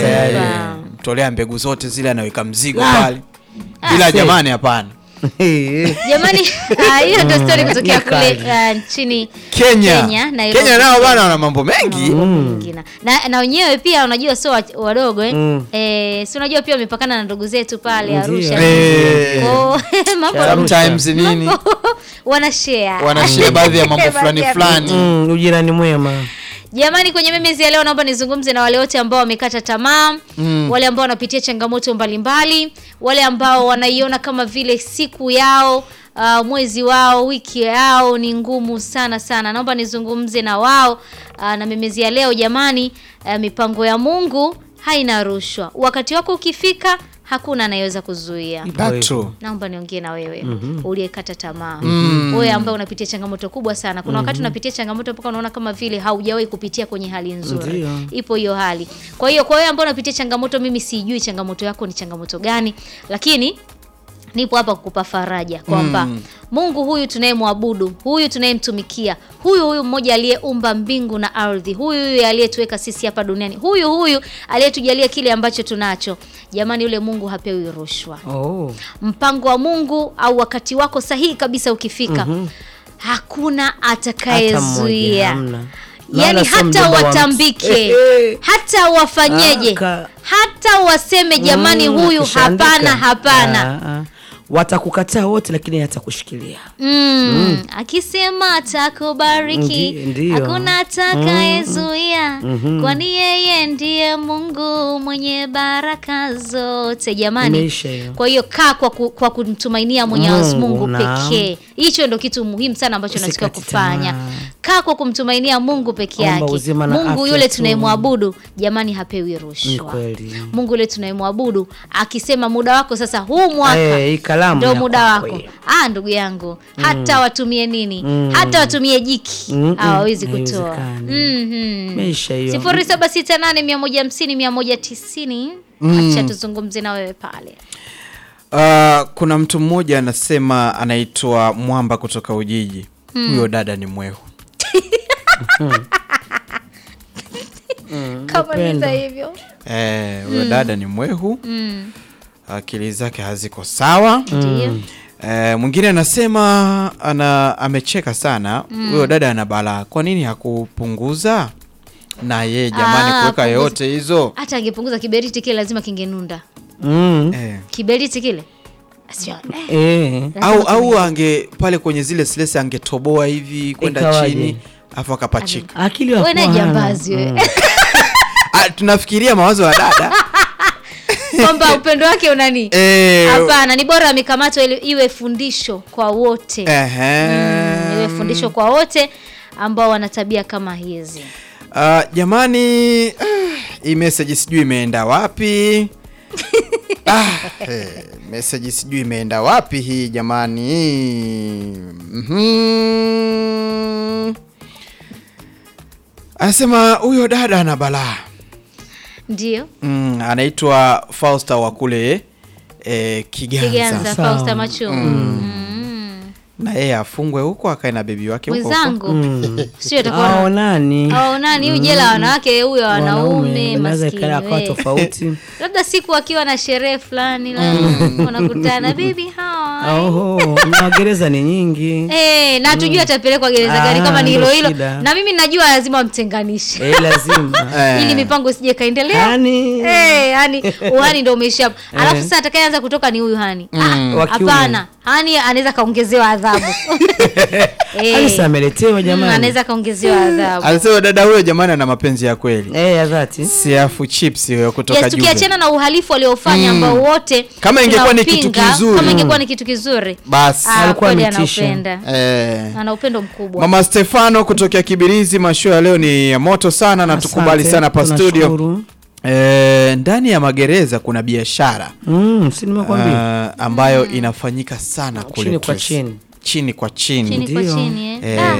tayari. mtolea mbegu zote zile anaweka mzigo Ah. pale bila jamani hapana jamani ah, hiyo ndo story kutokea ni kule kali. ah, nchini kenya Kenya, Nairobi. kenya nao bana wana mambo mengi Mingine. na na wenyewe pia unajua sio wa- wadogo eh? Mm. Eh, si unajua pia wamepakana na ndugu zetu pale Ndio. Arusha Eh. Kwa- mambo sometimes nini wana share wanashia baadhi ya mambo fulani Baadhi ya fulani Mm, ujirani mwema Jamani, kwenye memezi ya leo naomba nizungumze na wale wote ambao wamekata tamaa mm. wale ambao wanapitia changamoto mbalimbali, wale ambao wanaiona kama vile siku yao Uh, mwezi wao wiki yao ni ngumu sana sana. Naomba nizungumze na wao uh, na memezi ya leo jamani. Uh, mipango ya Mungu haina rushwa. Wakati wako ukifika, hakuna anayeweza kuzuia. That true. Naomba niongee na wewe uliyekata tamaa, wewe ambaye unapitia changamoto kubwa sana. Kuna wakati unapitia changamoto mpaka unaona kama vile haujawahi kupitia kwenye hali nzuri. Ndio. Ipo hiyo hali. Kwa hiyo kwa wewe ambao unapitia changamoto, mimi sijui changamoto yako ni changamoto gani, lakini nipo hapa kukupa faraja kwamba Mungu huyu tunayemwabudu, huyu tunayemtumikia, huyu huyu mmoja aliyeumba mbingu na ardhi, huyu huyu aliyetuweka sisi hapa duniani, huyu huyu aliyetujalia kile ambacho tunacho. Jamani, yule Mungu hapewi rushwa oh. mpango wa Mungu au wakati wako sahihi kabisa ukifika, hakuna Hata mmoja, atakayezuia. hamna. Yani Maana sio hata mjomba wa mtu. watambike, Eh, eh. hata wafanyeje, Aka- hata waseme jamani, Mm, huyu akishaandika. hapana, hapana. Ah, ah. watakukataa wote lakini atakushikilia Mm. Akisema atakubariki Ndi- ndiyo. hakuna atakayezuia, kwani yeye ndiye Mungu mwenye baraka zote. Jamani, Imeisha hiyo. kwa hiyo kaa kwa, ku, kwa kumtumainia Mwenyezi Mungu, Mungu naam. pekee. Hicho ndo kitu muhimu sana ambacho unatakiwa Usikate kufanya. tamaa. Kaa kwa kumtumainia Mungu peke Omba yake. uzima na Mungu afya yule tu. tunayemwabudu, jamani, hapewi ni rushwa. kweli Mungu yule tunayemwabudu akisema muda wako sasa, huu mwaka Eh, hii kalamu ndo ya muda kwako wako. hii. Ah, ndugu yangu, hata watumie nini, hata watumie jiki Mm, mm, hawawezi kutoa. haiwezekani. Mhm. Imeisha hiyo. sifuri saba sita nane mia moja hamsini mia moja tisini acha tuzungumze na wewe pale. Uh, kuna mtu mmoja anasema anaitwa Mwamba kutoka Ujiji. Huyo dada ni mwehu. Kama ni Upendo. hivyo Eh, huyo dada ni mwehu. Akili zake haziko sawa. ndio. Eh, mwingine anasema ana amecheka sana. Huyo dada ana balaa. Kwa nini hakupunguza? Na ye jamani Ah, kuweka punguza. yote hizo. Hata angepunguza kiberiti kile lazima kingenunda. Mm. Eh. Kiberiti kile Sio, eh, Eh. lazima Au kinge- au ange pale kwenye zile slesi angetoboa hivi kwenda Ikawaje? chini afu akapachika. akili Wewe wakuwa naye hana. jambazi wewe. Ah, tunafikiria mawazo ya dada. kwamba upendo wake unani Eh, hapana ni bora amekamatwa ili iwe fundisho kwa wote Ehe. Mm, iwe fundisho kwa wote ambao wana tabia kama hizi Ah, jamani ah, hii message sijui imeenda wapi ah, eh, message sijui imeenda wapi hii jamani Mhm. anasema huyo dada ana balaa ndio mm, anaitwa Fausta wa kule eh, Kiganza, kiganza Sawa. fausta machungu mm. na yeye afungwe huko akae na bebi wake huko huko. mwenzangu Mm. sio itakuwa Hao nani au nani huyu jela wanawake huyo wanaume Inaweza maskini ikawa akawa we. tofauti labda siku akiwa na sherehe fulani la wanakutana bibi hawa oho na gereza ni nyingi Eh, na tujui atapelekwa gereza Ah, gani kama ni hilo ndo hilo shida. na mimi najua lazima wamtenganishe eh, lazima Eh. ili mipango isije kaendelea yani Eh, yani uhani ndo umeisha hapo. Alafu sasa atakayeanza kutoka ni huyu hani. Ah, Wa kiume. Hapana, hani anaweza kaongezewa adhabu. Eh, alisa ameletewa mm, jamani anaweza kaongezewa adhabu. Anasema dada huyo jamani ana mapenzi ya kweli eh ya dhati siafu chips hiyo kutoka Yes, Juve. tukiachana na uhalifu waliofanya ambao wote Kama ingekuwa ni kitu tunaupinga, kizuri. kama ingekuwa ni kitu kizuri basi ah, Alikuwa kweli ametisha. anaupenda eh. ana upendo mkubwa Mama Stefano kutokea Kibirizi, mashua ya leo ni ya moto sana na tukubali Asante, sana pa studio. tunashukuru. E, ndani ya magereza kuna biashara mm, si nimekwambia uh, ambayo inafanyika sana kule Chini kwa Trace. chini. chini kwa chini, chini kwa Ndio. chini eh. Eh, Ah,